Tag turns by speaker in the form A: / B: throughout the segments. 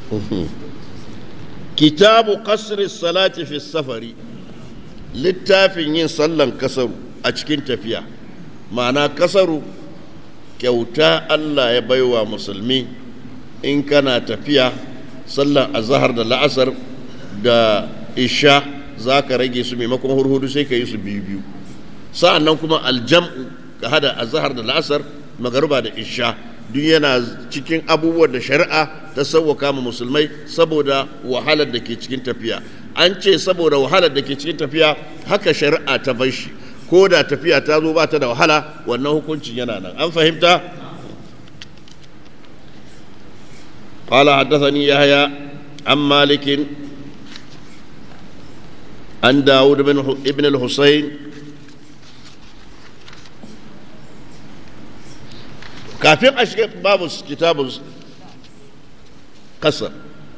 A: kitabu kasri salati fi safari littafin yin sallan kasaru a cikin tafiya ma'ana kasaru kyauta Allah ya baiwa musulmi in kana tafiya sallan azahar da la'asar da isha za ka rage su maimakon hurhudu sai ka yi su biyu biyu sa'an nan kuma aljam'u ka hada azahar da la'asar magaruba da isha duk yana cikin abubuwan da shari'a ta sauwaka ma musulmai saboda wahalar da ke cikin tafiya an ce saboda wahalar da ke cikin tafiya haka shari'a ta bar shi ko da tafiya ta zo ba ta da wahala wannan hukuncin yana nan an fahimta قال حدثني يحيى عن مالك عن داود بن ابن الحسين kafin a shiga babu kitabun kasar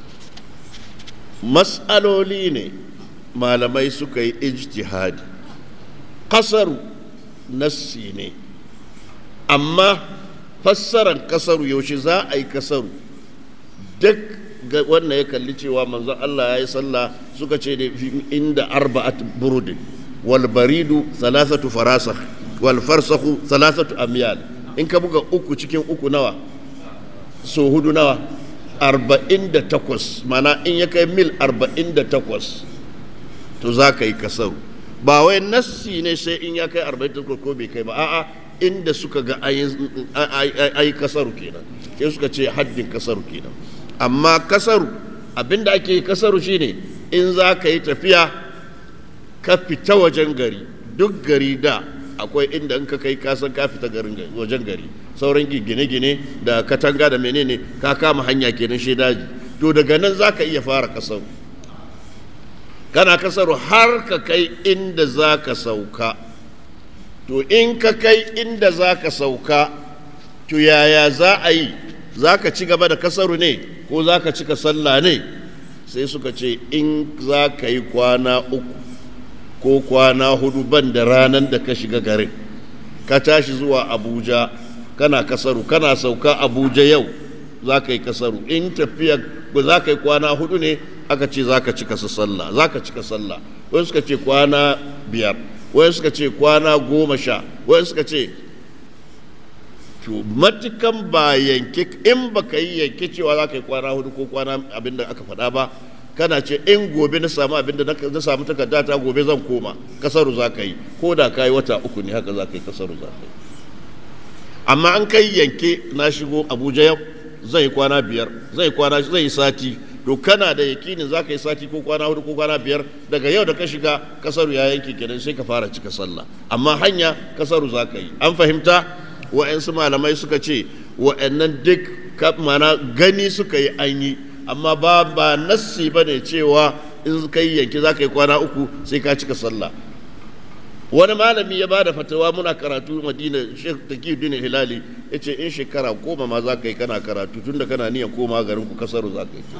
A: matsaloli ne malamai suka yi ijtihadi kasaru nassi ne amma fassarar kasaru yaushe za a yi kasaru duk wannan ya kalli cewa manzon Allah ya yi sallah suka ce da inda arba'at burudin wal baridu thalathatu farasakh wal farsakhu thalathatu amyal in ka buga uku cikin uku nawa so hudu nawa arba'in da takwas mana in ya kai mil arba'in da takwas to za ka yi kasaru ba wai nassi ne sai in ya kai arba'in da takwas ko bai kai ba a'a inda suka ga ayi kasaru kenan sai suka ce haddin kasaru kenan amma kasaru abinda ake kasaru shine in za ka yi tafiya ka fita wajen gari duk gari da akwai inda in ka kai kasan ka fita garin wajen gari sauran gine-gine da katanga da menene ka kama hanya kenan shi daji to daga nan za ka iya fara kasaru kana kasaru har ka kai inda za ka sauka to in ka kai inda za ka sauka to yaya za a yi za ka ci gaba da kasaru ne ko za ka cika sallah ne sai suka ce in za ka yi kwana uku ko kwana hudu ban da ranar da ka shiga garin ka tashi zuwa abuja kana kasaru kana sauka abuja yau za ka yi kasaru in tafiya za ka yi kwana hudu ne aka ce za ka cika sallah za ka cika sallah wani suka ce kwana biyar wani suka ce kwana goma sha wani suka ce to matukan ba yanke in ba ka yi yanke cewa za ka yi kwana hudu ko kwana abin da aka faɗa ba kana ce in gobe na samu abin da na samu takarda ta gobe zan koma kasaru za ka yi ko da ka yi wata uku ne haka za ka yi kasaru za ka yi amma an kai yanke na shigo abuja yau zai kwana biyar zai kwana zai sati to kana da yakinin za ka yi sati ko kwana hudu ko kwana biyar daga yau da ka shiga kasaru ya yanke kenan sai ka fara cika sallah amma hanya kasaru za ka yi an fahimta wa'yansu malamai suka ce wa'yannan duk mana gani suka yi an yi amma ba ba nassi ba ne cewa in ka yi yanki za ka yi kwana uku sai ka cika sallah wani malami ya ba da fatawa muna karatu madina shek takiyuddin hilali ya ce in shekara goma ma za ka yi kana karatu tun da kana niyan koma garin ku kasaru za ka yi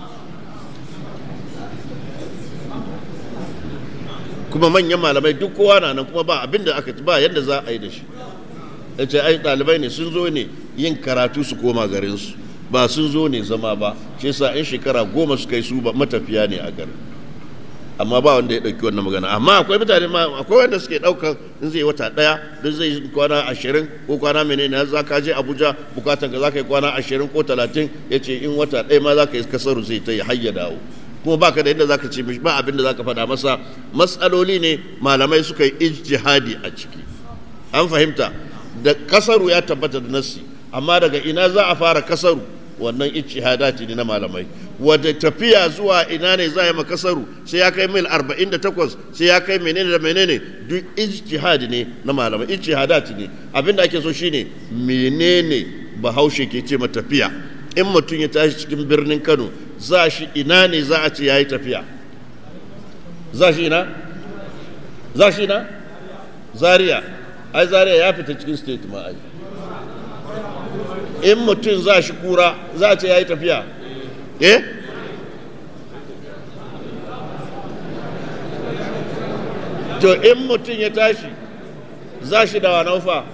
A: kuma manyan malamai duk kowa na nan kuma ba abin da aka ba yadda za a yi da shi ya ce ai ɗalibai ne sun zo ne yin karatu su koma garinsu ba sun zo ne zama ba shi yasa in shekara goma suka yi su ba matafiya ne a garin amma ba wanda ya ɗauki wannan magana amma akwai mutane ma akwai wanda suke ɗaukar in zai wata ɗaya duk zai kwana ashirin ko kwana menene za ka je abuja bukatan ka za ka yi kwana ashirin ko talatin ya ce in wata ɗaya ma za ka yi kasaru zai ta yi hayya dawo kuma baka da yadda zaka ce mishi ba abin da zaka faɗa masa matsaloli ne malamai suka yi ijtihadi a ciki an fahimta da kasaru ya tabbata da nassi amma daga ina za a fara kasaru wannan ijtihadati ne na malamai wadda tafiya zuwa ina ne za a yi makasaru sai ya kai mil 48 sai ya kai menene da menene duk ijtihadi ne na malamai ijtihadati ne abinda ake so shine menene bahaushe ke ce tafiya in mutum ya tashi cikin birnin Kano za shi ina ne za a ce yayi tafiya za shi ina za shi ina zaria ai zaria ya fita cikin state ma ai in mutum za shi kura za a ce ya yi tafiya eh to in mutum ya tashi za shi da wanaufa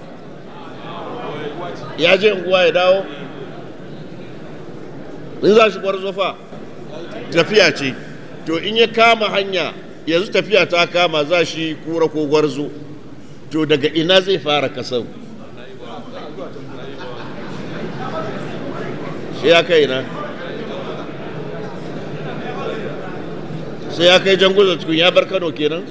A: ya je unguwa ya dawo in za shi gwarzo fa tafiya ce to in ya kama hanya yanzu tafiya ta kama za shi kura ko gwarzo to daga ina zai fara kasar sai ya kai na sai ya kai janguza cikin ya bar kano kenan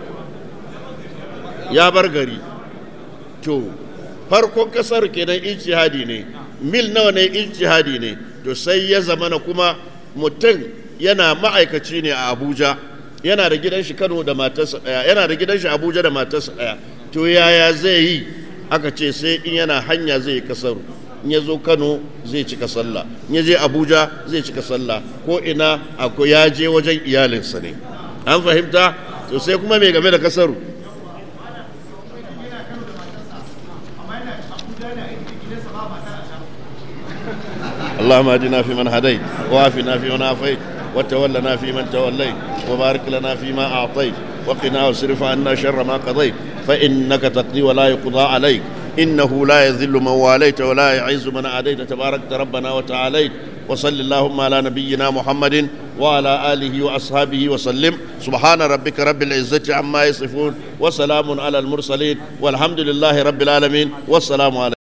A: ya bar gari to farkon kasar kenan ijtihadi ne mil nawa ne ijtihadi ne to sai ya zamana kuma mutum yana ma'aikaci ne a abuja yana da gidan shi kano da matarsa daya yana da gidan shi abuja da matarsa daya to yaya zai yi aka ce sai in yana hanya zai yi kasaru in ya zo kano zai cika sallah in ya je abuja zai cika sallah ko ina akwai ya je wajen iyalinsa ne an fahimta to sai kuma mai game da kasaru اللهم اهدنا فيمن هديت وعافنا فيمن عافيت وتولنا فيمن توليت وبارك لنا فيما اعطيت وقنا واصرف عنا شر ما قضيت فانك تقضي ولا يقضى عليك انه لا يذل من واليت ولا يعز من عاديت تباركت ربنا وتعاليت وصل اللهم على نبينا محمد وعلى اله واصحابه وسلم سبحان ربك رب العزه عما يصفون وسلام على المرسلين والحمد لله رب العالمين والسلام عليكم